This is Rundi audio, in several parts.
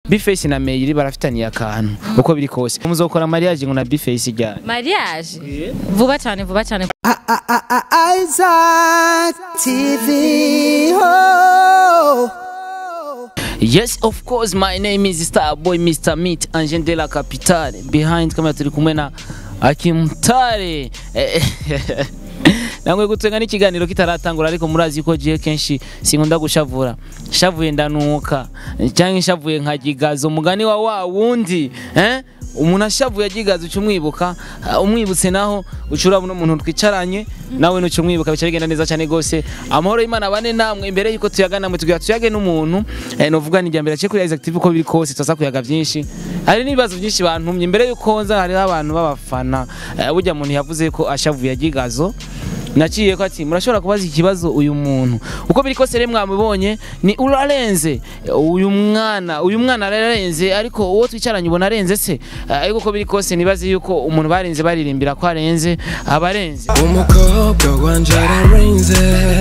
Bface na Meiri barafitaniye akantu uko biri kose muzokora mariage ngo na Bface ryari mariage vuba cyane vuba cyane Isaac TV. Oh. Yes, of course, my name is Starboy Mr. Meat Angel de la Capitale. Behind kamera turi kumwe na Akimutare. Eh, Nangwe gutenga n'ikiganiro kitaratangura ariko murazi ko jiye kenshi sinkunda gushavura. Shavuye ndanuka cyangwa nshavuye nkagigaza umugani wa wa wundi, eh? umuntu ashavuye agigaza uca umwibuka ah, umwibutse naho ucura buno muntu twicaranye nawe nuca umwibuka bica bigenda neza cyane gose amahoro y'Imana bane namwe imbere yuko tuyagana mwe tugira tuyage n'umuntu eh, novuga ni jambere cyo kuri Isaac TV uko biri kose tuza kuyaga byinshi hari n'ibibazo byinshi bantumye imbere yuko nza hariho abantu b'abafana eh, burya muntu yavuze ko ashavuye agigazo naciye ko ati murashobora kubaza ikibazo uyu muntu uko biri kose rero mwamubonye ni urarenze uyu mwana uyu mwana ararenze ariko uwo twicaranye ubona arenze se Eh, ariko uko biri kose nibaze yuko umuntu barenze baririmbira ko arenze abarenze umukobwa wanje ararenze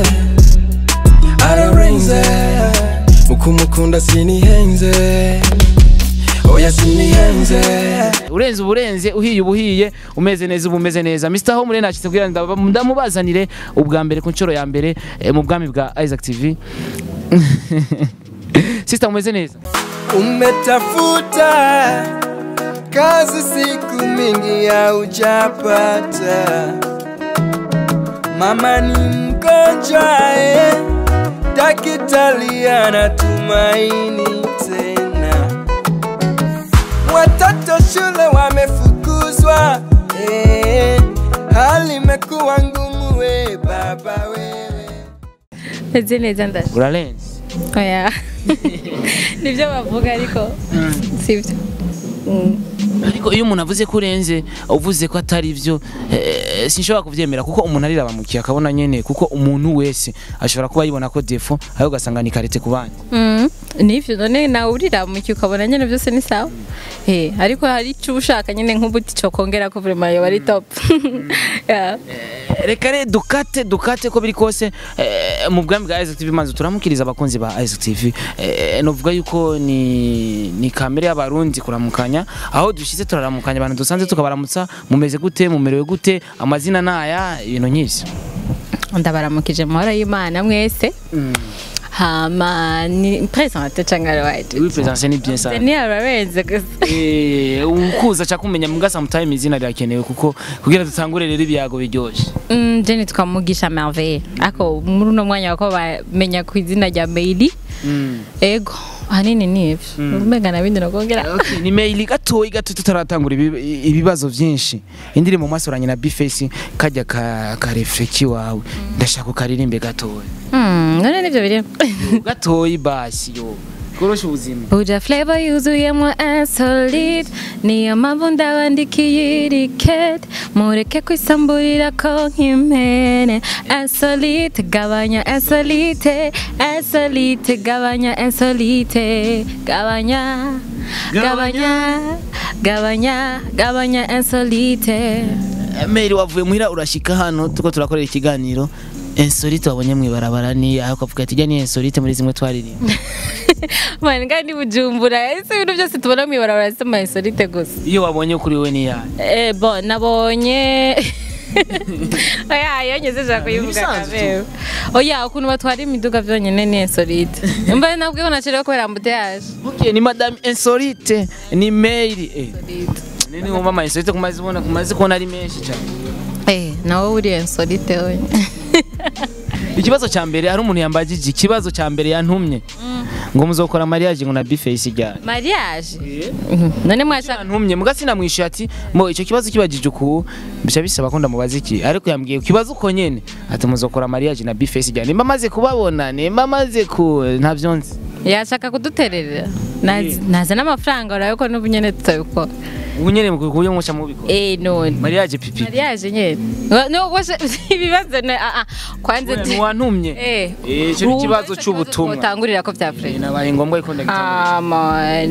ararenze mukumukunda sinihenze oya sinihenze urenze uburenze uhiye ubuhiye umeze neza uba umeze neza Mr Home rero nacitse kugira ngo ndaba- ndamubazanire ubwa mbere ku nshuro ya mbere eh, mu bwami bwa Isaac TV Sister umeze neza umetafuta kazi siku mingi haujapata mama ni mgonjwa eh, daktari anatumaini tena watoto shule wamefukuzwa eh, hali imekuwa ngumu we baba wewe meze neza ndashe urarenze oya nibyo bavuga ariko sibyo Mm. ariko iyo umuntu avuze ko urenze uvuze ko atari byo eh, sinshobora kubyemera kuko umuntu arirabamukiye akabona nyene kuko umuntu wese ashobora kuba yibona ko defo ariko ugasanga ni karete ku bandi Mm. nivyo none nawe uriramukiye ukabona nyine byose ni sawa Eh, ariko hari icyo uba ushaka nyine nk'ubuti cyo kongera ko vraiment yoba ari top Yeah. Eh, reka re dukate dukate ko biri kose eh, mu bwami bwa Isaac TV manzi turamukiriza abakunzi ba Isaac TV eh, novuga yuko ni ni kamere y'abarundi kuramukanya aho dushize turaramukanya abantu dusanze tukabaramutsa mumeze gute mumerewe gute amazina naya ibintu nk'ivyo ndabaramukije mu mahoro y'imana mwese hama ni presente cyangwa right oui présence ni bien ça ni ararenze gusa Eh, ukuza cha kumenya muga sometime izina rirakenewe kuko kugira dutangure rero ibyago biryoshe Mm, je nitwa mugisha merveille ako muri uno mwanya wako bamenya ku izina rya meili ego ahanini ni ivyo umenga na bindi nokongera Okay, ni mail gatoyi gato tutaratangura ibi- ibibazo byinshi indirimbo mwasoranye na Bface kajya ka, ka refleki wawe ndashaka ukaririmbe gatoyi Mm, none nivyo biri gatoyi basi yo korosha ubuzima Uja flavor yuzuyemo insolite niyo mpamvu ndabandikiye iri kete mureke kwisamburira ko nk'impene insolite gabanya insolite insolite gabanya insolite gabanya gabanya gabanya gabanya insolite mail wavuye muhira urashika hano tuko turakorera ikiganiro insolite wabonye mwibarabara ni aho kavuga ati jya ni insolite muri zimwe twaririmba mani ngandi bujumbura ese ibintu byose tubona mw'ibarabara si ama insolite gusa iyo wabonye kuri we ni yayo Eh, bon, nabonye oya iyo ngejeje kuyivuga ibisanzwe kabeho oya ukuntu batwara imiduga byonyine ni insolite mba nabwiho nacireho kubera ambuteyage Okay, ni madame insolite ni mail eh nini wumva ama insolite kumaze kubona kumaze kubona ari menshi cyane eh nawe uri insolite we ikibazo cya mbere hari umuntu yambagije ikibazo cya mbere yantumye ngo muzokora mariage ngo na Bface ijyane mariage Mhm. none mwashaka yantumye muga sinamwishuye ati mo icyo kibazo kibagije uku bica bisaba ko ndamubaza iki ariko yambwiye kibazo uko nyene ati muzokora mariage na Bface ijyane nimba maze kubabona nimba maze ku ntavyo nzi yashaka kudutererera Nazi- naza n'amafaranga urabe ko n'ubu nyene tutabikora ubu nyene mu kuburyo muca mubikora eh none mariage pipi mariage nyene no washe ibibazo ne a a kwanze ni wantumye eh Eh, icyo ni ikibazo cy'ubutumwa utangurira ko bya Eh, frere nabaye ngombwa ko ndagitanga Ah, man.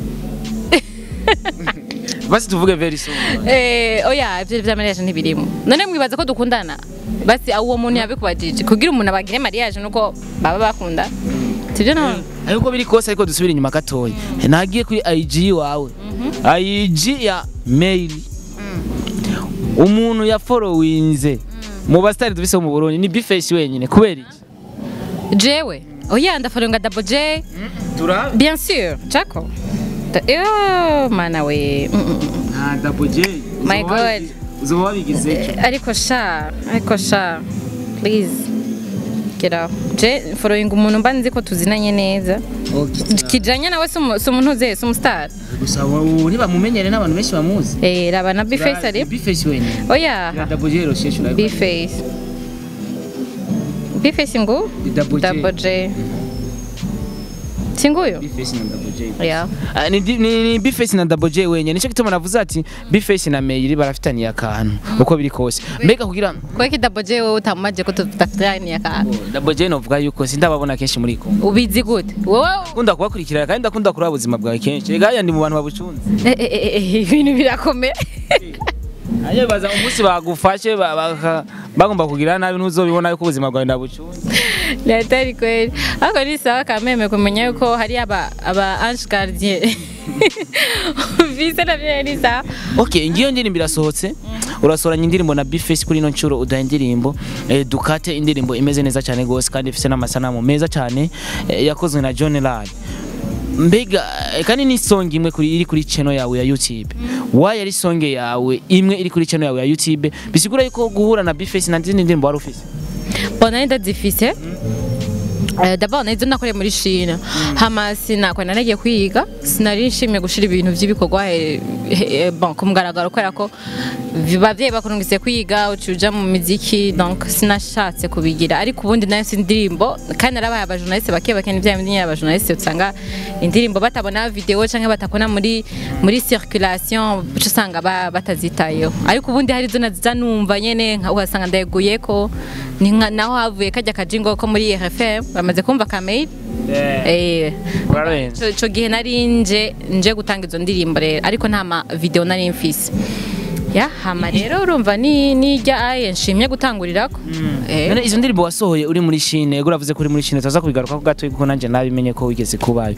basi tuvuge very soon Eh, oya ibyo bya mariage ntibirimo none mwibaza ko dukundana basi uwo muntu yabikubajije kugira umuntu abagire mariage nuko baba bakunda sibyo none ariko biri kose ariko dusubire inyuma gatoya nagiye kuri IG wawe IG ya mail umuntu yaforowinze mu basitari dufise mu Burundi ni Bface wenyine kubera iki jewe oya ndaforonga double j turabe bien sûr chako Da- yo mana we Mm, mm, mm. nta double J My God. uzoba wabigize Eh, ariko sha ariko sha please get out je following umuntu mba nzi ko tuzinanye neza kijanye nawe si umu- si umuntu uze si umustar gusa ubu ntibamumenyere n'abantu benshi bamuzi eh raba na bface ari Bface wenyine oya ya double J rosheshe urabibona bface bface ngo Ni double J. double j singuyo Bface na double J yeah Ah, ni, di- ni, ni Bface na Double J wenyine nicyo gituma navuze ati Bface na Meiri barafitaniye akantu uko biri kose mbega kugira kweki double j wowe utamaje ko tudafitanye aka Double J novuga yuko sindababona kenshi muri Kongo ubizi gute wowe kunda kubakurikirana kandi ndakunda kuraba ubuzima bwawe kenshi rega haya ndi mu bantu babucunze Eh, eh, eh, eh, ibintu birakomeye ayo baza umunsi bagufashe ba- baka- bagomba kugira nabi ntuzobibona yuko ubuzima bwawe ndabucunze ni atari kweli ariko ni sawa kameme kumenya yuko hari aba aba ange gardien vise navyo ni sawa okay ngiyo ndirimbo irasohotse urasoranya indirimbo na Bface kuri ino nshuro udaha indirimbo eh, dukate indirimbo imeze neza cyane gose kandi ifite n'amasanamu meza cyane eh, yakozwe na John Lad mbega eh, kandi ni song imwe kuri iri kuri channel yawe ya YouTube why ari song yawe imwe iri kuri channel yawe ya YouTube bisigura yuko guhura na Bface na zindi ndirimbo wari ufise bona nari ndazifise Eh, d'abord nari nakoreye muri Chine hama sinakora naragiye kwiga sinari nshimye gushira ibintu by'ibikorwa eh, eh, bon ku mugaragaro kubera ko abavyeyi bakurungise kwiga ucuja mu miziki donc sinashatse kubigira ariko ubundi nayo si indirimbo kandi narabaye abajournaliste bake bake n'ivya bindi nyine abajournaliste usanga indirimbo batabona video canke batakona muri muri circulation uca usanga ba- batazitayeho ariko ubundi hari zo naziza numva nyene nka- ugasanga ndayeguyeko ni nka- naho havuye kajya kajingo ko muri RFM bamaze kumva kamera eh urarenze ico gihe nari nje nje gutanga izo ndirimbo rero ariko nta ma video nari mfise ya hama rero urumva ni nijya aye nshimye gutangurirako eh None izo ndirimbo wasohoye uri muri Chine ego uravuze ko uri muri Chine tuza kubigaruka ko gato kuko nanje nabimenye ko wigeze kubayo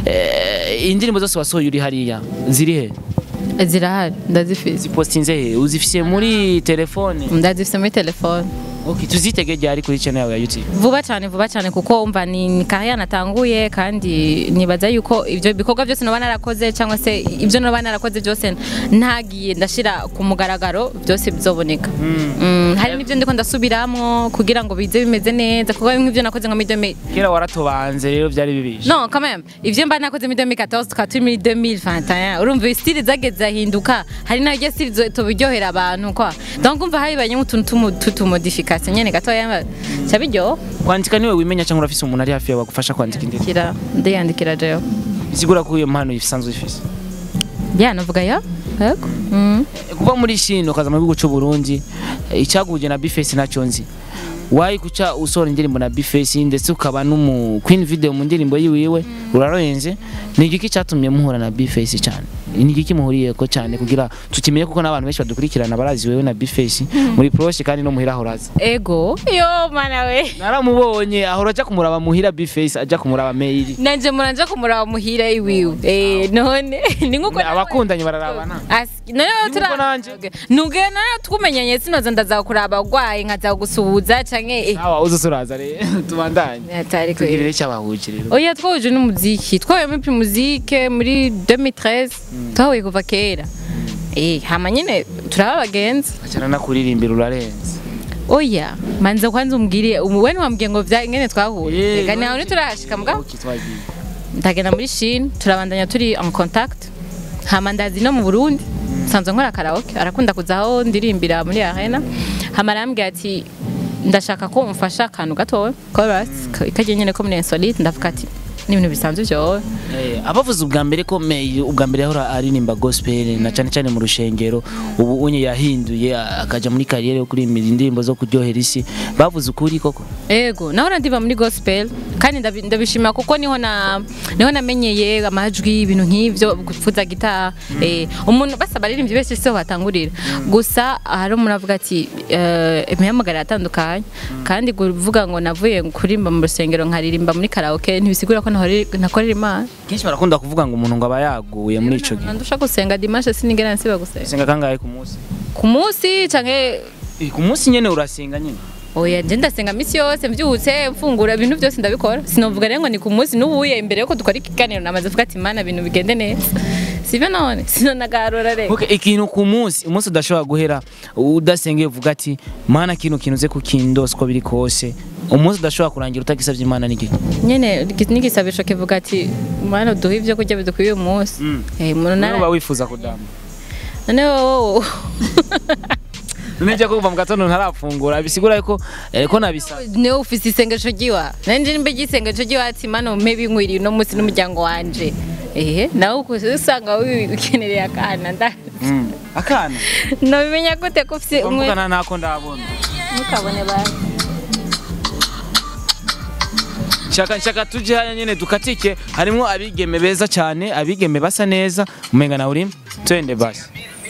eh indirimbo zose wasohoye uri hariya ziri he zirahari ndazifise zipostinze he uzifise muri telefone ndazifise muri telefone okay tuzitege ryari kuri channel yawe ya YouTube vuba cyane vuba cyane kuko umva ni ni kariya natanguye kandi nibaza yuko ibyo bikorwa byose noba narakoze cyangwa se ibyo noba narakoze byose ntagiye ndashira ku mugaragaro byose bizoboneka Mm, hari n'ibyo ndiko ndasubiramo kugira ngo bize bimeze neza kuko bimwe ibyo nakoze nka muri 2000 kera waratobanze rero byari bibishe non quand même ivyo mba nakoze muri 2014 tukaba turi muri 2021 urumva style zageze ahinduka hari nayo style tubiryohera abantu kwa donc umva habibanye nk'utuntu tumu- tutumodification nyene gatoya cyabiryo kwandika niwe wimenya cyangwa urafise umuntu ari hafi yawe agufasha kwandika indirimbo kira ndiyandikira jewe bisigura ko iyo mpano isanzwe ifise bya navuga ya yego mm. kuva muri Chine ukaza mu gihugu cy'u Burundi eh, icyaguje na Bface nacyo nzi wayi kuca usohora indirimbo na Bface ndetse ukaba n'umu Queen video mu ndirimbo yiwiwe uraroyenze ni igiki cyatumye muhura na Bface cyane ni igiki muhuriye ko cyane kugira tukimenye kuko n'abantu benshi badukurikirana barazi wewe na Bface muri proche kandi no muhira horaza ego yo mana we naramubonye ahora ajya kumuraba muhira Bface ajya kumuraba mail nanje muranje kumuraba muhira iwiwe eh none ni nkuko abakundanye bararabana As- none Ni nkuko nanje. nuge none tukumenyanye sinoza ndaza kuraba agwaye nkaza gusuhuza canke eh awa uzusuraza rero tubandanye atari ko tugirire cyabahuje rero oya twahuje n'umuziki twahuye muri primuzike muri 2013 twahuye kuva kera eh hama nyine turaba abagenzi acyana nakuririmbira urarenze oya manza kwanza umbwire umu- we ntiwambwiye ngo vya ingene twahuye Eh, reka ntawe ntiturashika mbwa Okay, twagiye. ndagenda muri Chine turabandanya turi en contact hama ndazi no mu Burundi sanzwe nkora karaoke arakunda kuza aho ndirimbira muri arena hama arambwira ati ndashaka ko umfasha akantu gatowe chorus kagiye nyene ko muri insolite ndavuga ati ni ibintu bisanzwe byowe Eh, abavuze ubwa mbere ko May ubwa mbere yahora aririmba gospel na cyane cyane mu rushengero ubu unye yahinduye a- akaja muri kariyeri yo kuririmba indirimbo zo kuryohera isi bavuze ukuri koko ego naho ndiva muri gospel kandi ndabi- ndabishima kuko niho na niho namenyeye amajwi ibintu nk'ivyo kuvuza gitaha eh, umuntu basa baririmbyi benshi siho batangurira gusa hari umuntu avuga ati eh, imihamagaro atandukanye kandi kuvuga ngo navuye kuririmba mu rusengero nkaririmba muri karaoke ntibisigura ko nahore- nakorera imana kenshi barakunda kuvuga ngo umuntu ngo aba yaguye muri ico gihe nandusha gusenga dimanche sinigera nsiba gusenga usenga kangahe ku munsi ku munsi canke Eh, ku munsi nyene urasenga nyene oya nje ndasenga misi yose mvyutse mfungura ibintu byose ndabikora sinovuga rero ngo ni ku munsi n'ubuye imbere yuko dukora ikiganiro namaze kuvuga ati mana ibintu bigende neza sivyo none sinonagarura rero Okay, ikintu ku munsi umunsi udashobora guhera udasengeye uvuga ati mana kino kintu uze kukindose uko biri kose umunsi udashobora kurangira utagisavye imana n'igiki nyene n'igisabisho kivuga ati mana duhe ivyo kurya bidukwiye uyu munsi Mm. Eh, umuntu None uba nara wifuza kudama none wowe none jya kuva mu gatondo ntarafungura bisigura yuko eh, ko nabisa niwe ufise isengesho ryiwa nanje nimba igisengesho ryiwa ati mana umpe binkwiriye uno munsi n'umuryango wanje ehe nawe ukuze usanga wikenereye akana nda Mm. akana nobimenya gute ko ufise umwe bamugana ntako ndabona ntukabone basi shaka shaka tuje haya nyene dukatike harimwo abigeme beza cyane abigeme basa neza umenga nawe urimo twende basi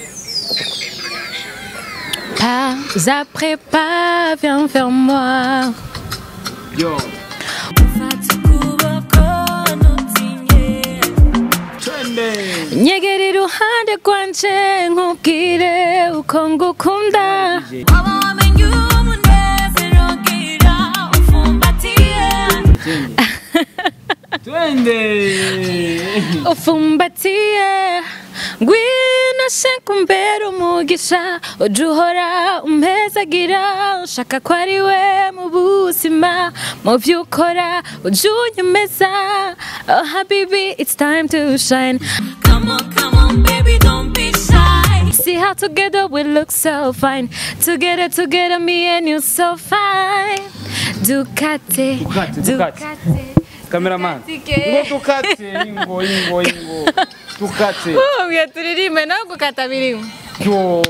Pas après pas, viens vers moi. yo twende nyegera iruhande rwanje nkubwire uko ngukunda twende ufumbatiye ngwino shaka umbera umugisha ujya uhora umpezagira ushaka ko ari we mu buzima mu byo ukora ujya unyemeza oh habibi it's time to shine Come on, come on, baby, don't be shy. See how together we look so fine. Together, together, me and you so fine. Ducati, Ducati, Ducati. cameraman ngo dukate ingo ingo ingo dukate Oh, turirimbe no gukata birimo. yo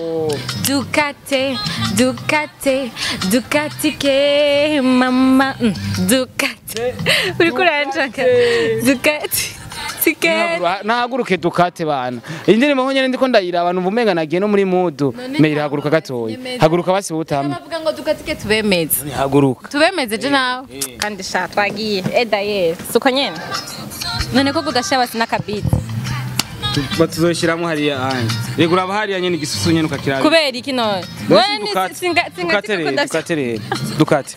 Ducati, Ducati, Ducati ke mama, mm, Ducati. Uri kuranshaka. Ducati. Ducati. nahaguruke dukate bana indirimbo nkonyene ndiko ndayiraba numva umenga nagiye no muri mudu None meri haguruka gatoya nyemeza. haguruka basi butame Bavuga ngo Ducati ke tubemeze. haguruka tubemeze je nawe kandi sha twagiye eda ye suko nyene none ko kudashya basi n'akabiti batuzoshyiramo hariya hanje rego uraba hariya nyene igisusu nyene ukakiraba kubera iki none Basi dukate dukate rero dukate dukate rero dukate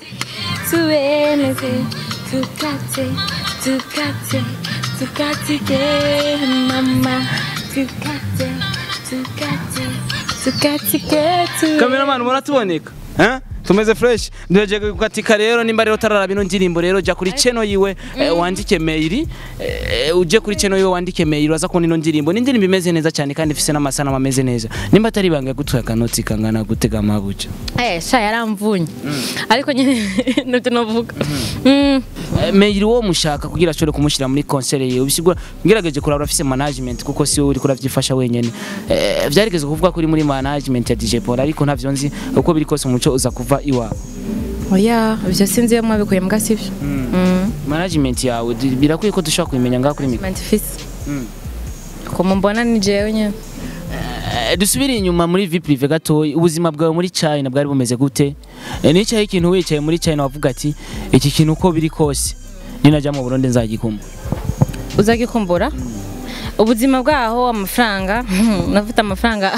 tubemeze dukate dukate dukate ke mama dukate dukate dukate ke tu Cameraman muratuboneka eh tumeze fresh ndeje gukatika rero nimba rero tarara bino ndirimbo rero jya kuri channel yiwe eh, wandike mail eh, uje kuri channel yiwe wandike mail uraza kubona ino ndirimbo ni indirimbo imeze neza cyane kandi ifise n'amasanamu ameze neza nimba atari ibanga gutwa akanoti kangana gutega amabuja eh sha yaramvunye ariko nyine nabyo novuga Mm. Eh, mail wo mushaka kugira ashobore kumushyira muri concert yiwe bisigura ngerageje kuraba urafise management kuko si wowe uri kuravyifasha wenyene eh, vyarigeze kuvuga kuri muri management ya DJ Paul ariko ntavyo nzi uko biri kose umuco uza kuva iwawe oya ibyo sinzi iyo mwabikuye mbwa sibyo Mm. management yawe di- birakwiye ko dushobora kubimenya ngaho kuri mikro management fisi Mm. kumubona ni jewe nyine Eh, dusubire inyuma muri vie prive gatoya ubuzima bwawe muri China bwari bumeze gute Eh, nicaye ikintu wicaye muri China wavuga ati iki kintu uko biri kose ninajya mu Burundi nzagikumva uzagikumbura ubuzima bwaho amafaranga nafite amafaranga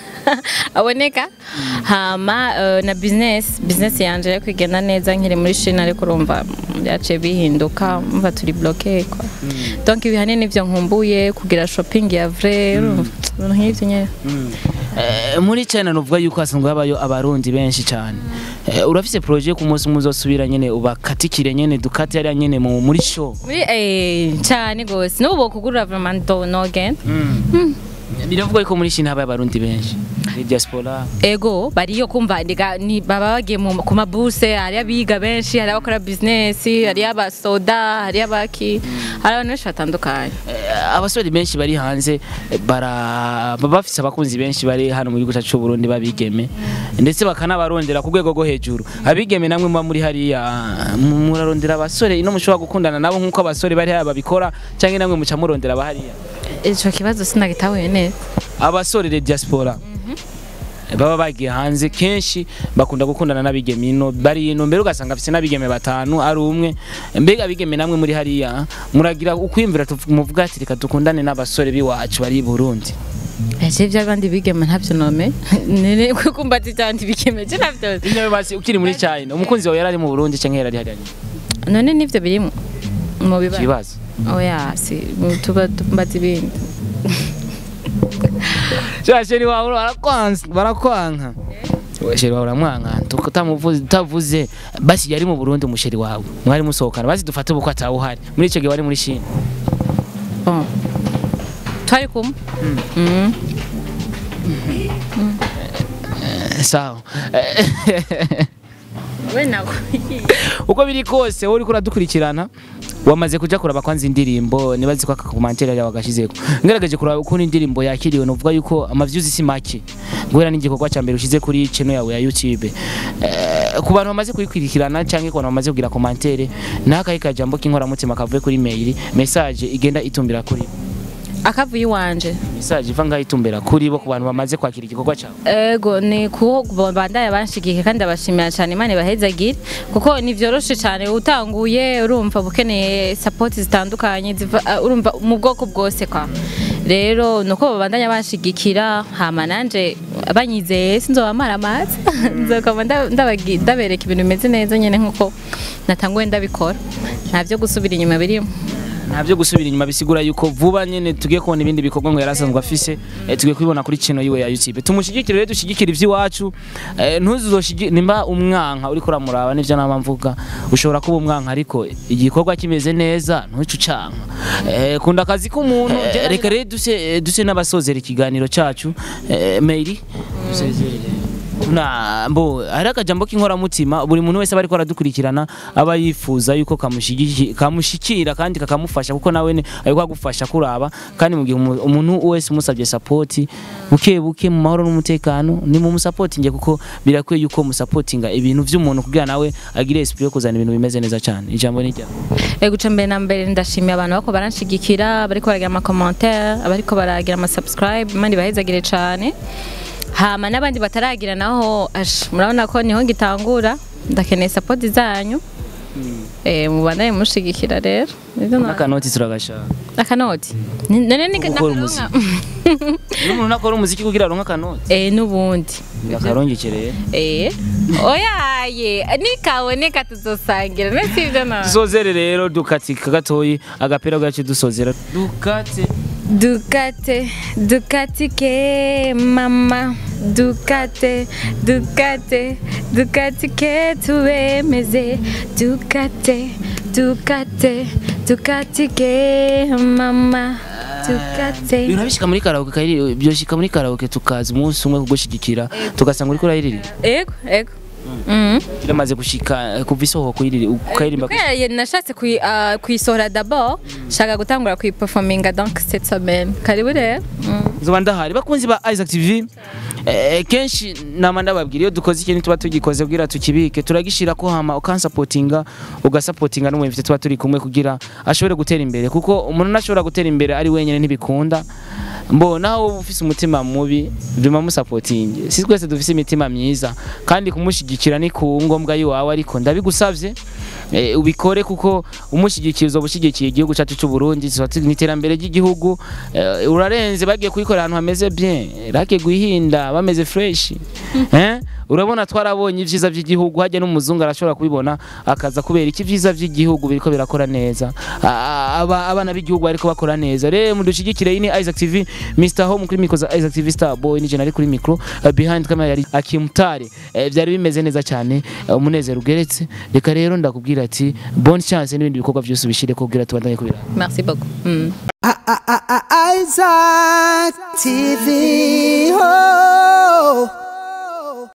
aboneka hama eh, na business business yanje yo kwigenda neza nkiri muri China ariko urumva byaciye bihinduka mva turi bloqué quoi donc ibihane nivyo nkumbuye kugira shopping ya vrai urumva, ibintu nk'ivyo nyene Eh, muri China nuvuga yuko hasanzwe habayo abarundi benshi cyane Eh, urafise projet ku munsi muzosubira nyene ubakatikire nyene dukate yari nyene mu muri show muri eh cyane gose n'ubu bokugurira vraiment do no again biravugwa yuko muri Chine habaye abarundi benshi ni diaspora ego bariyo kumva ndiga ni baba bagiye mu ku mabuse hari abiga benshi hari abakora business hari abasoda hari abaki hari abantu benshi batandukanye Eh, abasore benshi bari hanze eh, bara baba bafise abakunzi benshi bari hano mu gihugu cyacu cy'u Burundi babigeme ndetse bakanabarondera ku rwego rwo hejuru abigeme namwe muba muri hariya mu- murarondera abasore ino mushobora gukundana nabo nk'uko abasore bari hariya babikora cyangwa namwe muca murondera abahariya ico kibazo sinagitahuye neza abasore de diaspora baba bagiye hanze kenshi bakunda gukundana n'abigeme ino bari ino mbere ugasanga afise n'abigeme batanu ari umwe mbega abigeme namwe muri hariya muragira ukwiyumvira tuv- muvuga ati reka dukundane n'abasore b'iwacu bari i Burundi ese by'abandi bigeme ntabyo nome nene kumva ati cyandi bigeme je ntabyo Inyawe basi ukiri muri China umukunzi wawe yarari mu Burundi canke yarari hariya none nivyo birimo mu bibazo kibazo oya si mu- tuba tumbaza ibindi Sha sheri wawe barakwanza barakwanka sheri wawe uramwanka tutamuvuze utavuze basi yari mu Burundi umusheri wawe mwari musohokana basi dufate ubukwe atawuhari muri ico gihe wari muri China bon twari kumwe Mm. sawa we nawe uko biri kose wowe uriko uradukurikirana wamaze kuja kuraba kwanza indirimbo nibazi ko akakomantere yawe agashizeko ngerageje kuraba ukuntu indirimbo yakiriwe novuga yuko amavyuzi si make guhera n'igikorwa ca mbere ushize kuri channel yawe ya YouTube eh, ku bantu bamaze kuyikurikirana canke ku bantu bamaze kugira komantere n'akahe kajambo k'inkoramutima kavuye kuri mail message igenda itumbira kuri bo. akavuye iwanje message iva ngaho itumbera kuri bo ku bantu bamaze kwakira igikorwa cawe ego ni kuho bandaya banshigike kandi abashimira cyane imana ibahezagire kuko ni vyoroshe cyane utanguye urumva ukeneye support zitandukanye ziva uh, urumva mu bwoko bwose kwa rero nuko babandanya banshigikira hama nanje banyizeye sinzobamara amazi nzokaba nda- ndabagi- ndabereka ibintu bimeze neza nyene nkuko natanguye ndabikora nta vyo gusubira inyuma birimo ntabyo gusubira inyuma bisigura yuko vuba nyene tugiye kubona ibindi bikorwa ngo yarasanzwe afise eh, tugiye kubibona kuri chino yiwe ya YouTube tumushyigikire rero dushyigikire ivy'iwacu eh, ntuzoshigi nimba umwanka uriko uramuraba nivyo nama mvuga ushobora kuba umwanka ariko igikorwa kimeze neza ntuce ucanka eh, kunda akazi k'umuntu eh, reka rero duse eh, duse n'abasozera ikiganiro cacu eh, Meiri dusezere tuna mbo hari akajambo k'inkoramutima buri muntu wese aba ariko aradukurikirana aba yifuza yuko kamushigiki- kamushikira kandi kakamufasha kuko nawe ne- ariko agufasha kuraba kandi mu gihe umu- umuntu wese umusabye sapoti buke buke mu mahoro n'umutekano ni mu musapotinge kuko birakwiye yuko musapotinga ibintu vy'umuntu kugira nawe agire esprit yo kuzana ibintu bimeze neza cyane ijambo ni ryawe Ego ca mbere na mbere ndashimiye abantu bako baranshigikira bariko baragira ama commentaire abariko baragira ama subscribe imana ibahezagire cane hama n'abandi bataragira naho ash murabona ko niho ngitangura ndakeneye support zanyu eh mubandanye mushigikira rero Nivyo na- n'akanoti turagashaka akanoti Ni- none ni Gukora umuziki. n'umuntu nakora umuziki kugira aronke akanoti eh nubundi akarongekereye eh oyaye nikaboneka tuzosangira nasi ivyo na dusozere rero dukatika gatoyi agapira gacu dusozera dukate Dukate, dukatike mama, dukate, dukate, dukatike tuwemeze, dukate, dukate, dukatike mama, dukate. birabishika muri karaoke kayiri byoshika muri karaoke tukaza umunsi umwe kugushigikira tugasanga uriko urayirira Ego, ego. Mhm. biramaze gushika eh, kuva isoho kuyirira ukayirimba Kubera ye nashatse kuyi- ah, kuyisohora d'abord, shaka gutangura kuyiperforminga donc cette semaine. Karibu rero. Mm. zoba ndahari bakunzi ba Isaac TV eh, kenshi nama ndababwira iyo dukoze ikintu tuba tugikoze kugira tukibike turagishira ko hama ukansapotinga ugasapotinga n'umwemfite tuba turi kumwe kugira ashobore gutera imbere kuko umuntu ntashobora gutera imbere ari wenyine ntibikunda mbo naho wowe ufise umutima mubi bima musapotinge si twese dufise imitima myiza kandi kumushigikira ni ku ngombwa yiwawe ariko ndabigusavye eh, ubikore kuko umushyigikiye uzoba ushyigikiye igihugu cyacu cy'u Burundi tuzoba turi mu iterambere ry'igihugu eh, urarenze bagiye kuyikorera ahantu hameze bien rake guhinda bameze fresh eh urabona twarabonye ivyiza by'igihugu hajya n'umuzungu arashobora kubibona akaza kubera iki vyiza by'igihugu biriko birakora neza Ah, aba abana b'igihugu bariko bakora neza rero mudushigikire iyi ni Isaac TV Mr Home kuri micro za Isaac TV Star Boy nije nari kuri micro eh, behind camera yari Akimutare Eh, byari bimeze neza cyane eh, umunezero ugeretse reka rero ndakubwira ati bonne chance n'ibindi bikorwa byose ubishire kugira tubandanye kubira Merci beaucoup. Mm. I- I- I- I- Isaac TV. Oh.